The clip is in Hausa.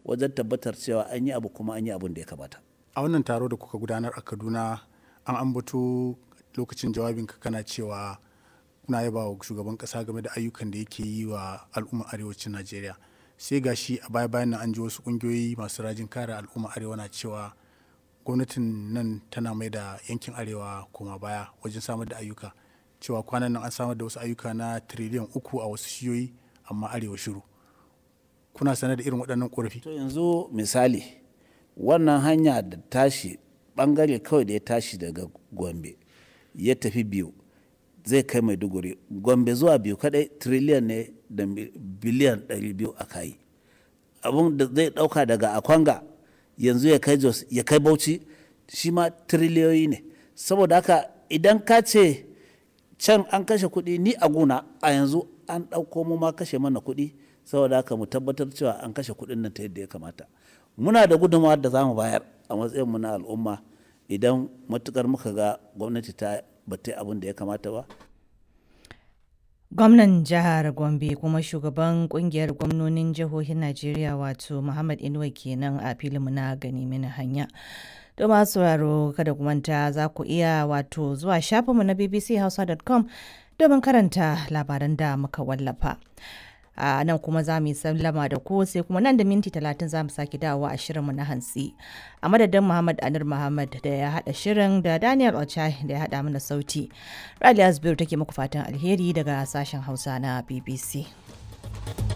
wajen tabbatar cewa an yi abu kuma an yi abin da ya kamata a wannan taro da kuka gudanar a kaduna an ambato lokacin jawabinka kana cewa kuna yaba wa shugaban kasa game da ayyukan da yake yi wa al'ummar arewacin najeriya sai gashi a baya bayan nan an ji wasu kungiyoyi masu rajin kare al'ummar arewa na cewa gwamnatin nan tana mai da yankin arewa koma baya wajen samar da ayyuka cewa kwanan nan an samar da wasu ayyuka na tiriliyan uku a wasu shiyoyi amma arewa shiru kuna sanar da irin waɗannan ƙorafi to yanzu misali wannan hanya da tashi bangare kawai da ya tashi daga gombe ya tafi biyu zai kai maiduguri gombe zuwa biyu kadai triliyan ne da biliyan 200 a kayi abun da zai dauka daga akwanga yanzu ya kai jos ya kai bauchi shi ma triliyoyi ne saboda haka idan ka ce can an kashe kuɗi ni a guna a yanzu an ɗauko mu ma kashe mana kuɗi saboda haka mu tabbatar cewa an kashe kuɗin nan ta yadda ya kamata muna da gudunmawa da za mu bayar a matsayinmu na al'umma idan matukar muka ga gwamnati ta bata abin da ya kamata ba gwamnan jihar gombe kuma shugaban kungiyar gwamnonin jihohin najeriya wato muhammad inuwa kenan a filinmu na gani mini hanya da masu sauraro kada ku manta za ku iya wato zuwa shafinmu na bbchausa.com domin karanta labaran da muka wallafa a nan kuma za mu yi sallama da ku sai kuma nan da minti talatin za mu sake dawowa a shirinmu na hantsi a madadin muhammad anir muhammad da ya haɗa shirin da daniel ochai da ya haɗa mana sauti raliya zubairu take muku fatan alheri daga sashen hausa na bbc